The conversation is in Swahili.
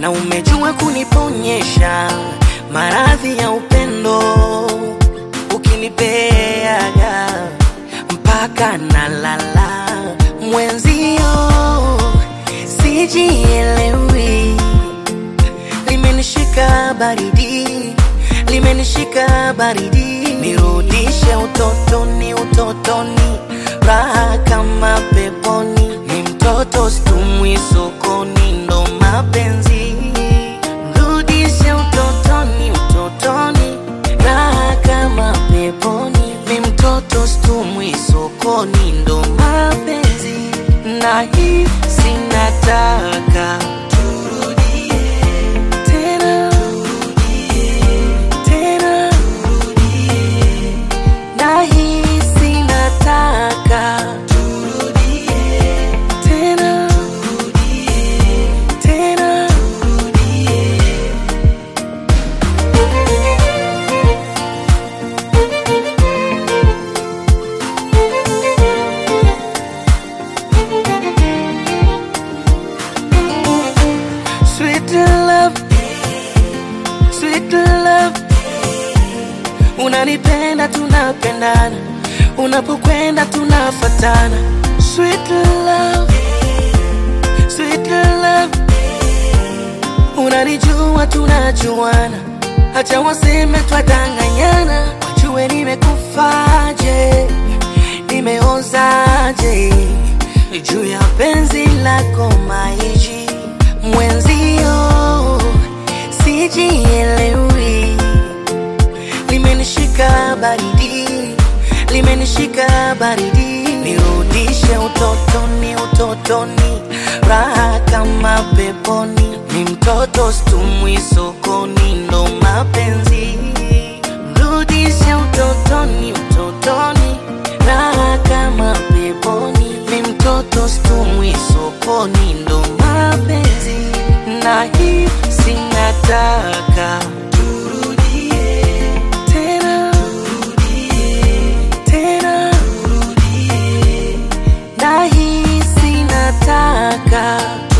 na umejua kuniponyesha maradhi ya upendo, ukinipeaga mpaka nalala mwenzio, sijielewi, limenishika baridi, limenishika baridi, nirudishe utotoni, utotoni, raha kama peponi, ni mtoto stumwi sokoni, ndo mapenzi, rudishe utotoni, utotoni, raha kama peponi, ni mtoto stumwi sokoni, ndo mapenzi, na hii sinataka turudie tena tena na hisi nataka turudie tena tena sweet love sweet love unanipenda tunapendana unapokwenda tunafatana sweet love sweet love unanijua tunajuana hata waseme twadanganyana wajue nimekufaje nimeozaje juu ya penzi lako maiji mwenzio sijielewi limenishika baridi, limenishika baridi, nirudishe utotoni, utotoni, raha kama peponi, ni mtoto stumwi sokoni, ndo mapenzi, rudishe utotoni, utotoni, raha kama peponi, ni mtoto stumwi sokoni, ndo mapenzi, na hii sinataka turudie tena tena na hisi nataka